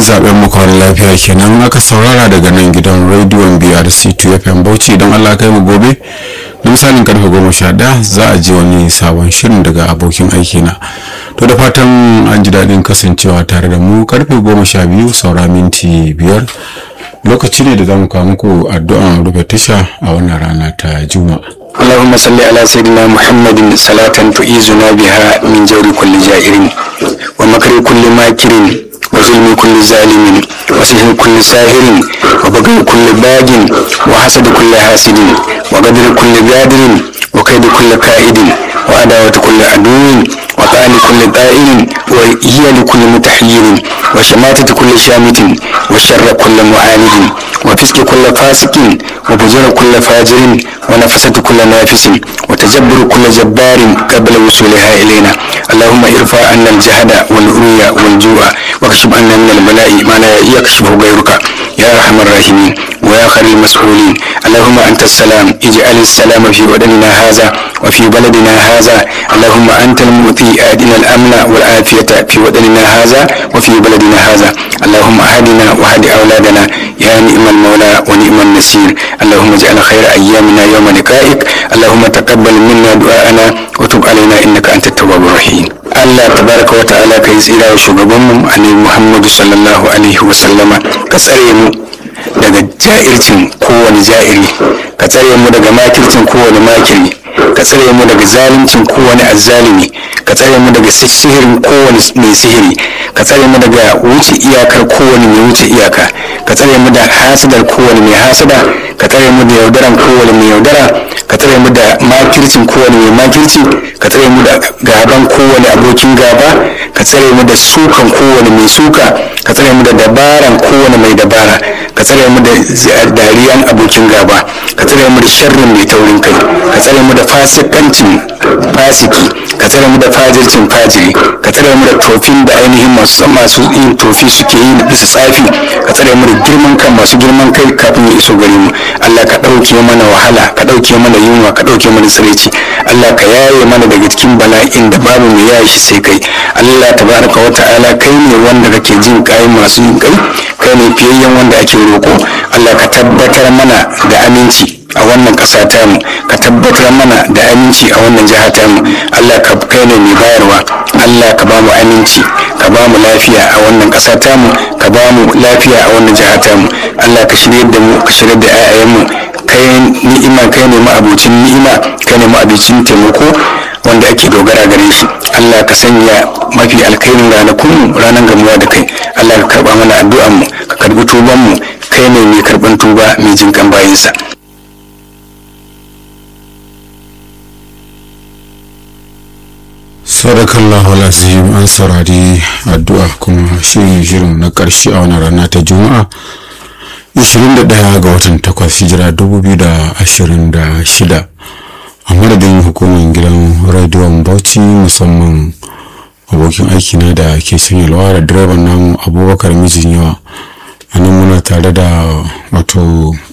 zaben makon lafiya kenan aka saurara daga nan gidan rediyon brc 2 fm bauchi idan allah kai mu gobe da misalin karfe goma sha ɗaya za a ji wani sabon shirin daga abokin aiki na to da fatan an ji daɗin kasancewa tare da mu karfe goma sha biyu saura minti biyar lokaci ne da za mu kawo muku addu'an rufe tasha a wannan rana ta juma'a اللهم صل على سيدنا محمد صلاة تعيذنا بها من جور كل جائر ومكر كل ماكر وظلم كل ظالم وسحر كل ساهر وبغي كل باج وحسد كل حاسد وقدر كل قادر وكيد كل كائد وعداوة كل عدو وطعن كل طائر وهي لكل متحير وشماتة كل شامت وشر كل معاند وفسق كل فاسق وفجر كل فاجر ونفسة كل نافس وتجبر كل جبار قبل وصولها إلينا اللهم ارفع عنا الجهد والعري والجوع واكشف عنا من البلاء ما لا يكشفه غيرك يا أرحم الراحمين ويا خير المسؤولين اللهم أنت السلام اجعل السلام في بدننا هذا وفي بلدنا هذا اللهم أنت المؤتي آدنا الأمن والعافية في بدننا هذا وفي بلدنا هذا اللهم أهدنا وهد أولادنا يا نعم المولى ونعم النصير اللهم اجعل خير أيامنا يوم لقائك اللهم تقبل منا دعاءنا وتب علينا إنك أنت التواب الرحيم Allah tabaraka wa ta'ala kai tsira wa shugabanmu annabi Muhammadu sallallahu alaihi wa sallama ka tsare mu daga ja'ircin kowane ja'iri ka tsare mu daga makircin kowane makiri ka tsare mu daga zaluncin kowane azzalimi ka tsare mu daga sihirin kowane mai sihiri ka tsare mu daga wuce iyakar kowane mai wuce iyaka ka tsare mu da hasadar kowane mai hasada ka tsare mu da yaudaran kowane mai yaudara ka tsare mu da makircin kowane mai makirci ka tsare mu da gaban kowane abokin gaba ka tsare mu da sukan kowane mai suka ka tsare mu da dabaran kowane mai dabara ka tsare mu da dariyan abokin gaba ka tsare mu da sharrin mai taurin kai ka tsare mu da fasikancin fasiki ka tsare mu da fajircin fajiri ka tsare mu da tofin da ainihin masu masu yin tofi suke yi da bisa tsafi ka tsare mu da girman kan masu girman kai kafin ya iso gare mu Allah ka ɗauke mana wahala ka ɗauke mana yunwa ka ɗauke mana tsiraici Allah ka yaye mana daga cikin bala'in da babu mai yaye shi sai kai Allah tabaraka wa ta'ala kai ne wanda kake jin kai masu yin kai kai ne fiyayyen wanda ake roko Allah ka tabbatar mana da aminci a wannan ƙasa tamu ka tabbatar mana da aminci a wannan jiha tamu Allah ka kai ne mai bayarwa Allah ka ba mu aminci ka ba mu lafiya a wannan ƙasa tamu ka ba mu lafiya a wannan jiha tamu Allah ka shirye da mu ka shirye da 'ya'yanmu kai ni'ima kai ne ma'abucin ni'ima kai ne ma'abucin taimako wanda ake dogara gare shi Allah ka sanya mafi alkhairin ranakun ranar gamuwa da kai Allah ka karba mana addu'an mu ka karbi tuban mu kai ne mai karban tuba mai jin kan bayinsa sadakallahu alazim an saurari addu'a kuma shirin shirin na ƙarshe a wani rana ta juma'a 21 ga watan 8 hijira 2026 a madadin hukumar gidan rediyon bauchi musamman abokin aikina da ke sanya lawa da direban namu abubakar mijin yawa a nan muna tare da wato